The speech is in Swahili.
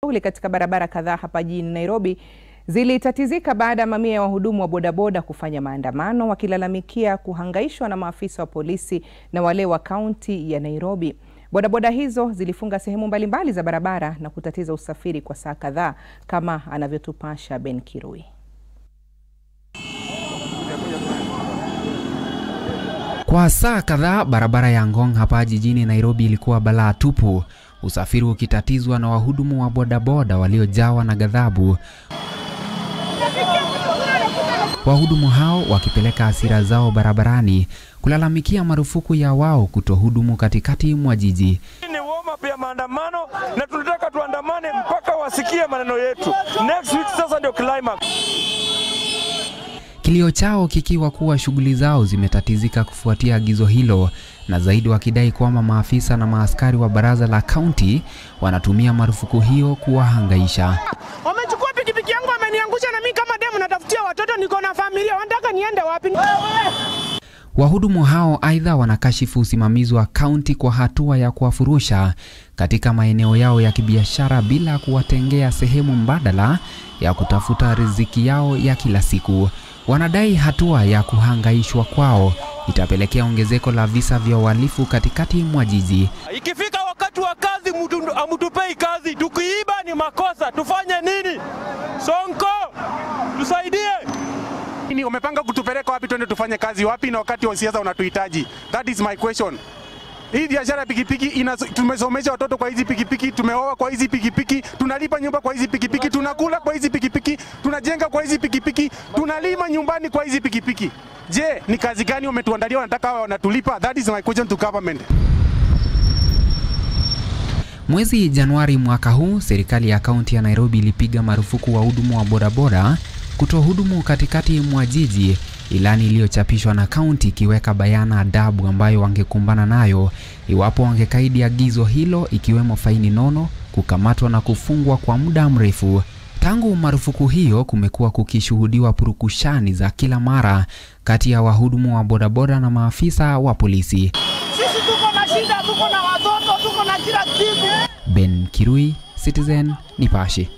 shughuli katika barabara kadhaa hapa jijini Nairobi zilitatizika baada ya mamia ya wahudumu wa bodaboda kufanya maandamano wakilalamikia kuhangaishwa na maafisa wa polisi na wale wa kaunti ya Nairobi. Bodaboda hizo zilifunga sehemu mbalimbali za barabara na kutatiza usafiri kwa saa kadhaa kama anavyotupasha Ben Kirui. Kwa saa kadhaa barabara ya Ngong hapa jijini Nairobi ilikuwa balaa tupu, usafiri ukitatizwa na wahudumu wa bodaboda waliojawa na ghadhabu. Wahudumu hao wakipeleka hasira zao barabarani kulalamikia marufuku ya wao kutohudumu katikati mwa jiji. ni warm up ya maandamano na tunataka tuandamane mpaka wasikie maneno yetu. Next week sasa ndio climax. Kilio chao kikiwa kuwa shughuli zao zimetatizika kufuatia agizo hilo, na zaidi wakidai kwamba maafisa na maaskari wa baraza la kaunti wanatumia marufuku hiyo kuwahangaisha. Wamechukua pikipiki yangu wameniangusha, na mimi kama demu natafutia watoto, niko na familia, wanataka niende wapi? Wahudumu hao aidha wanakashifu usimamizi wa kaunti kwa hatua ya kuwafurusha katika maeneo yao ya kibiashara bila kuwatengea sehemu mbadala ya kutafuta riziki yao ya kila siku. Wanadai hatua ya kuhangaishwa kwao itapelekea ongezeko la visa vya uhalifu katikati mwa jiji. Ikifika wakati wa kazi, mtu amtupei kazi. Tukiiba ni makosa, tufanye nini? Sonko, tusaidie. Nini umepanga kutupeleka wapi? Twende tufanye kazi wapi, na wakati wa siasa unatuhitaji? That is my question. Hii biashara ya pikipiki ina, tumesomesha watoto kwa hizi pikipiki, tumeoa kwa hizi pikipiki, tunalipa nyumba kwa hizi pikipiki, tunakula kwa hizi pikipiki, tunajenga kwa hizi pikipiki, tunalima nyumbani kwa hizi pikipiki. Je, ni kazi gani wametuandalia wanataka hawa wanatulipa? That is my question to government. Mwezi Januari mwaka huu, serikali ya kaunti ya Nairobi ilipiga marufuku wahudumu wa bodaboda kutohudumu katikati mwa jiji, ilani iliyochapishwa na kaunti ikiweka bayana adabu ambayo wangekumbana nayo iwapo wangekaidi agizo hilo, ikiwemo faini nono, kukamatwa na kufungwa kwa muda mrefu. Tangu marufuku hiyo, kumekuwa kukishuhudiwa purukushani za kila mara kati ya wahudumu wa bodaboda na maafisa wa polisi. Sisi tuko na shida, tuko na watoto, tuko na kila kitu. Ben Kirui, Citizen Nipashe.